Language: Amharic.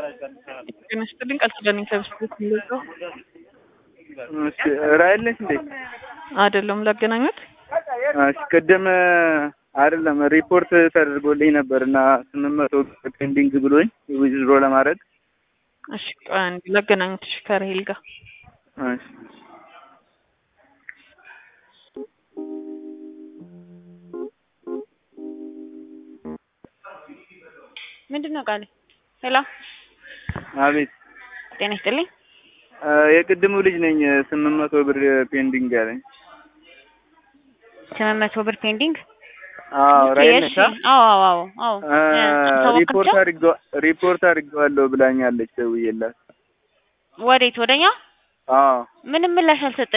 ጤና ይስጥልኝ ቃል ኪዳን ከብስክሌት የሚገዛው እሺ ራይል ነሽ እንዴ? አይደለም ላገናኙት እሺ ቅድም አይደለም ሪፖርት ተደርጎልኝ ነበር እና ስምንት መቶ ፔንዲንግ ብሎኝ ዊዝድሮ ለማድረግ እሺ ቆይ አንዴ ላገናኙት እሺ ከራሄል ጋር እሺ ምንድን ነው ቃል? ሄሎ አቤት ጤና ይስጥልኝ። የቅድሙ ልጅ ነኝ ስምንት መቶ ብር ፔንዲንግ ያለኝ ስምንት መቶ ብር ፔንዲንግ። አዎ ራይል ነሽ እሺ፣ አዎ አዎ አዎ አዎ አ ሪፖርት አድርገው ሪፖርት አድርገዋለሁ ብላኛለች ደውዬላት ወዴት ወደኛ? አዎ ምንም ምላሽ አልሰጠ